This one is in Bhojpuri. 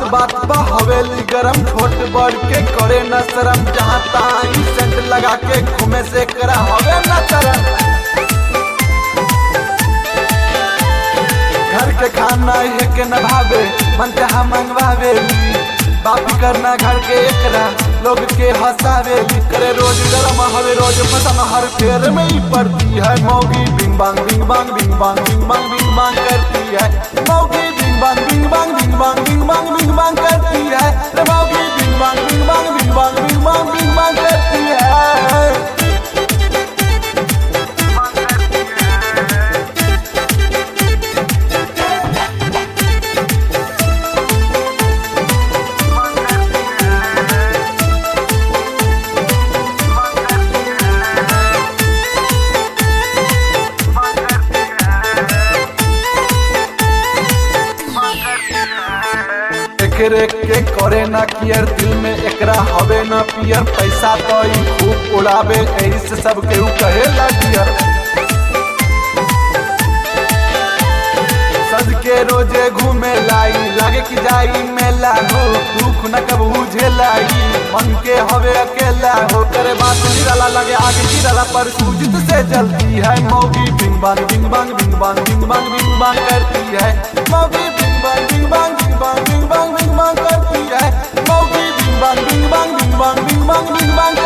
बात बा हवेली गरम छोट बड़ के करे न शरम जहाँ तहाँ सेंट लगा के घूमे से करा हवे न करम घर के खाना है के न भावे मन जहाँ मंगवावे बापी करना घर के एकरा लोग के हंसावे करे रोज गरम हवे रोज पसंद हर फेर में ही पड़ती है मौगी बिंग बांग बिंग बांग बिंग बांग बिंग बांग बिंग बांग करती है मौगी बिंग बांग बिंग बांग बिंग बांग बिंग बांग बिंग बांग करती है रे मौगी बिंग बांग बिंग बांग बिंग बांग बिंग बांग बिंग बांग करती है एकरे के करे ना कियर दिल में एकरा हवे ना पियर पैसा तो ई खूब उड़ावे एही से सब केहू कहेला डियर सज के रोजे घूमे लाई लागे कि जाई मेला हो दुख न कब झेलाई मन के हवे अकेला हो करे बात निराला लगे आगे गिराला पर सूजित से जलती है मौगी बिंग बांग बिंग बांग बिंग बांग बिंग बांग बिंग बांग करती है मौगी बिंग बांग बिंग बांग बिंग बांग बिंग बांग बिंग बांग करती है मौगी बिंग बांग बिंग बांग बिंग बांग बिंग बांग बिंग बांग